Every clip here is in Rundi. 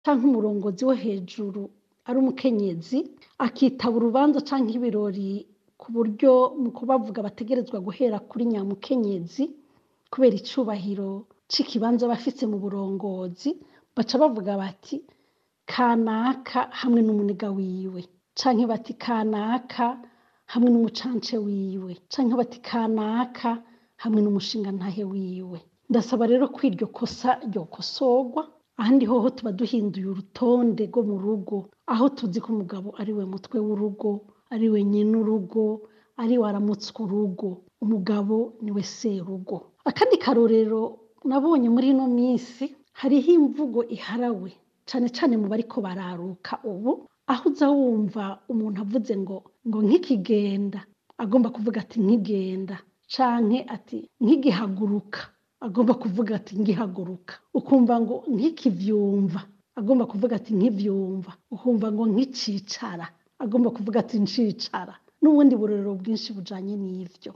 canke umurongozi wo hejuru ari umukenyezi akitaba urubanza canke ibirori ku buryo mu kubavuga bategerezwa guhera kuri nyamukenyezi kubera icubahiro c'ikibanza aba afise mu burongozi baca bavuga bati kanaka hamwe n'umuniga wiwe canke bati kanaka hamwe n'umucance wiwe canke bati kanaka hamwe n'umushingantahe wiwe ndasaba rero ko iryo kosa ryokosorwa ahandi hoho tuba duhinduye urutonde rwo mu rugo aho tuzi ko umugabo ari we mutwe w'urugo ari we nyene urugo ari we aramutswa urugo umugabo niwe serugo akandi karorero nabonye muri ino minsi hariho imvugo iharawe cane cane mu bariko bararuka ubu aho uza wumva umuntu avuze ngo ngo nk'ikigenda agomba kuvuga ati nkigenda canke ati nkigihaguruka agomba kuvuga ati ngihaguruka ukumva ngo nkikivyumva agomba kuvuga ati nkivyumva ukumva ngo nkicicara agomba kuvuga ati ncicara n'ubundi burorero bwinshi bujanye n'ivyo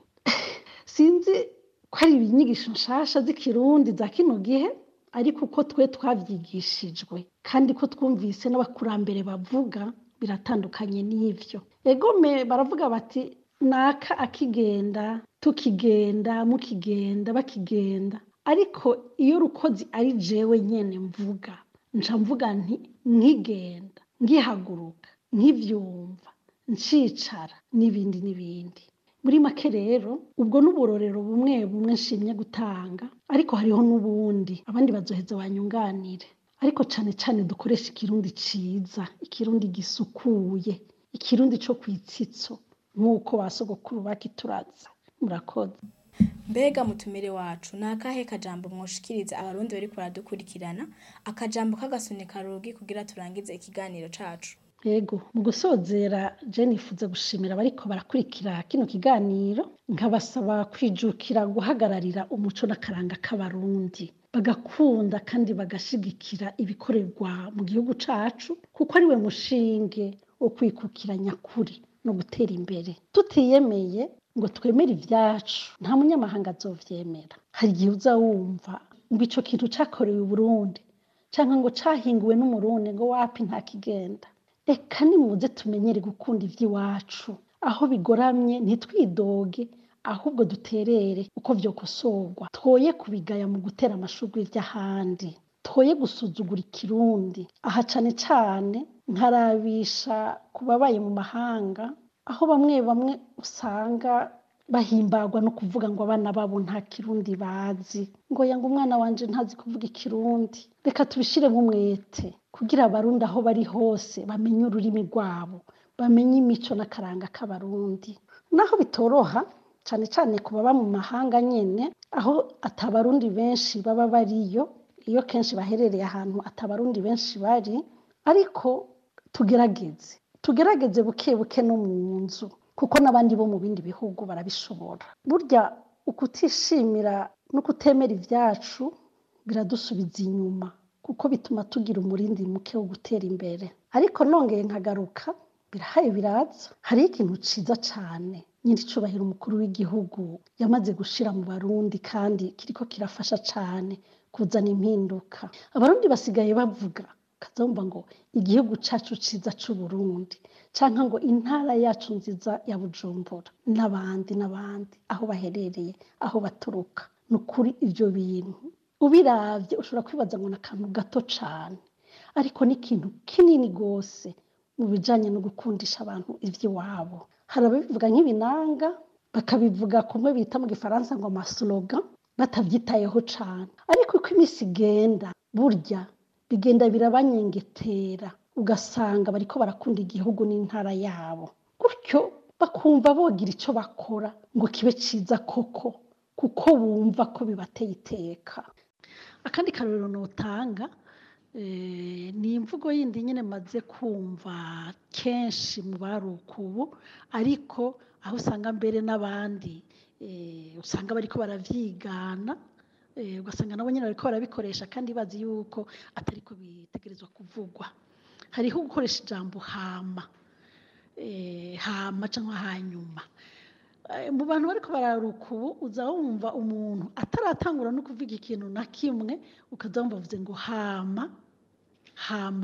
sinzi ko ari inyigisho nshasha z'ikirundi za kino gihe ariko uko twe twavyigishijwe kandi ko twumvise n'abakurambere bavuga biratandukanye n'ivyo egome baravuga bati naka akigenda tukigenda mukigenda bakigenda ariko iyo rukozi ari jewe nyene mvuga nca mvuga nti nkigenda ngihaguruka nkivyumva ncicara n'ibindi n'ibindi muri make rero ubwo n'uburorero bumwe bumwe nshimye gutanga ariko hariho n'ubundi abandi bazoheza banyunganire ariko cane cane dukoresha ikirundi ciza ikirundi gisukuye ikirundi co kwitsitso nk'uko ba sogokuru bakituraza murakoze mbega mutumire wacu ni akahe kajambo mwoshikiriza abarundi bariko baradukurikirana akajambo k'agasunika rugi kugira turangize ikiganiro cacu yego mu gusozera je nifuza gushimira abariko barakurikira kino kiganiro nkabasaba kwijukira guhagararira umuco n'akaranga k'abarundi bagakunda kandi bagashigikira ibikorerwa mu gihugu cacu kuko ari we mushinge wo kwikukira nyakuri no gutera imbere tutiyemeye ngo twemere ivyacu nta munyamahanga azovyemera hari igihe uza wumva ngo ico kintu cakorewe i burundi canke ngo cahinguwe n'umurundi ngo wapi nta kigenda reka nimuze tumenyere gukunda ivy'iwacu aho bigoramye ntitwidoge ahubwo duterere uko vyokosorwa twoye kubigaya mu gutera amashurwe ivy'ahandi twoye gusuzugura ikirundi aha cane cane nkarabisha ku babaye mu mahanga aho bamwe bamwe usanga bahimbagwa no kuvuga ngo abana babo nta kirundi bazi ngo yanga umwana wanje ntazi kuvuga ikirundi reka tubishiremo umwete kugira abarundi aho bari hose bamenye ururimi rwabo bamenye imico n'akaranga k'abarundi naho bitoroha cane cane ku baba mu mahanga nyene aho atabarundi benshi baba bariyo iyo kenshi baherereye ahantu atabarundi benshi bari ariko tugerageze tugerageze buke buke no mu nzu kuko n'abandi bo mu bindi bihugu barabishobora burya ukutishimira no kutemera ivyacu biradusubiza inyuma kuko bituma tugira umurindi muke wo gutera imbere ariko nongeye nkagaruka birahaye biraza hariho ikintu ciza cane nyiricubahiro umukuru w'igihugu yamaze gushira mu barundi kandi kiriko kirafasha cane kuzana impinduka abarundi basigaye bavuga kazumva ngo igihugu cacu ciza c'uburundi canke ngo intara yacu nziza ya bujumbura n'abandi n'abandi aho baherereye aho baturuka ni ukuri ivyo bintu ubiravye ushobora kwibaza ngo ni akantu gato cane ariko ni ikintu kinini gose mu bijanye no gukundisha abantu ivy'iwabo hari ababivuga nk'ibinanga bakabivuga kumwe bita mu gifaransa ngo amaslogan batavyitayeho cane ariko uko imisi igenda burya bigenda birabanyengetera ugasanga bariko barakunda igihugu n'intara yabo gutyo bakumva bogira ico bakora ngo kibe ciza koko kuko bumva ko bibateye iteka akandi karorero notanga ni imvugo yindi nyine maze kumva kenshi mu baruka ubu ariko aho usanga mbere n'abandi usanga bariko baravyigana ugasanga nabo nyine bariko barabikoresha kandi bazi yuko atariko bitegerezwa kuvugwa hariho gukoresha ijambo hama hama cyangwa hanyuma mu bantu bariko bararuka ubu uza wumva umuntu ataratangura no kuvuga ikintu na kimwe ukaza wumva avuze ngo hama hama